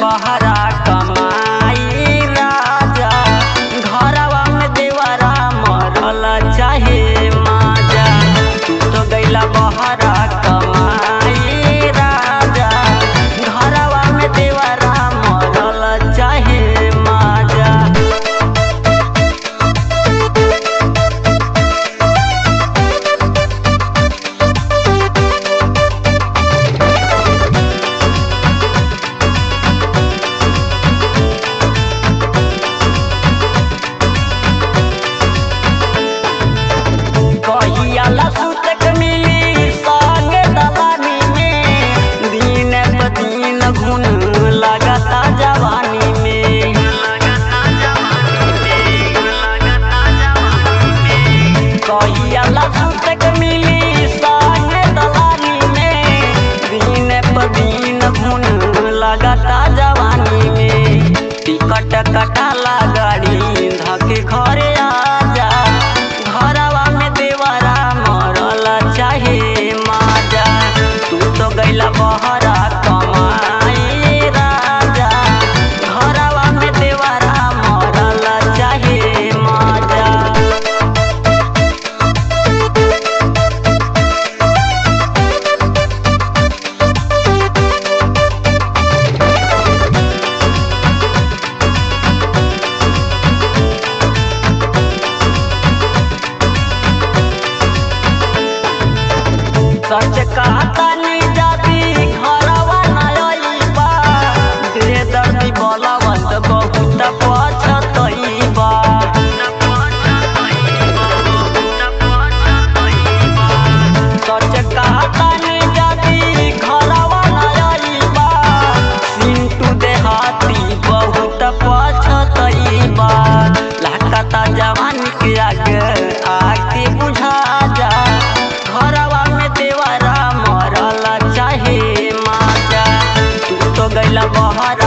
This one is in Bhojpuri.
बहरा कमाई राजा घरवा में देवरा मरल चाहे माजा तू तो गैला बहरा कमाई राजा घरवा में देवरा मरल चाहे माजा कहियाला सुतक मिली संग दलानी में दिन प दिन घुन लगता जवानी में कहियाला सुतक मिली संग दलानी में दिन प दिन घुन लगता जवानी में टिकट कटाला गाड़ी धके घरे आजा घरवा में देवरा मरल चाहे माजा तू तो गैला बहरा कमाई राजा घरवा में देवरा मरल चाहे माजा सच कहता नी जाती घरवा नयबा दे दर्दी बलवंत बहुत पछतइबा सच कहता नी जाती घरवा नयबा सिंटू देहाती बहुत पछतइबा लाकता जवान के आगे आके बुझा जा घरवा में देवरा मरल चाहे माजा तू तो गैला बहरा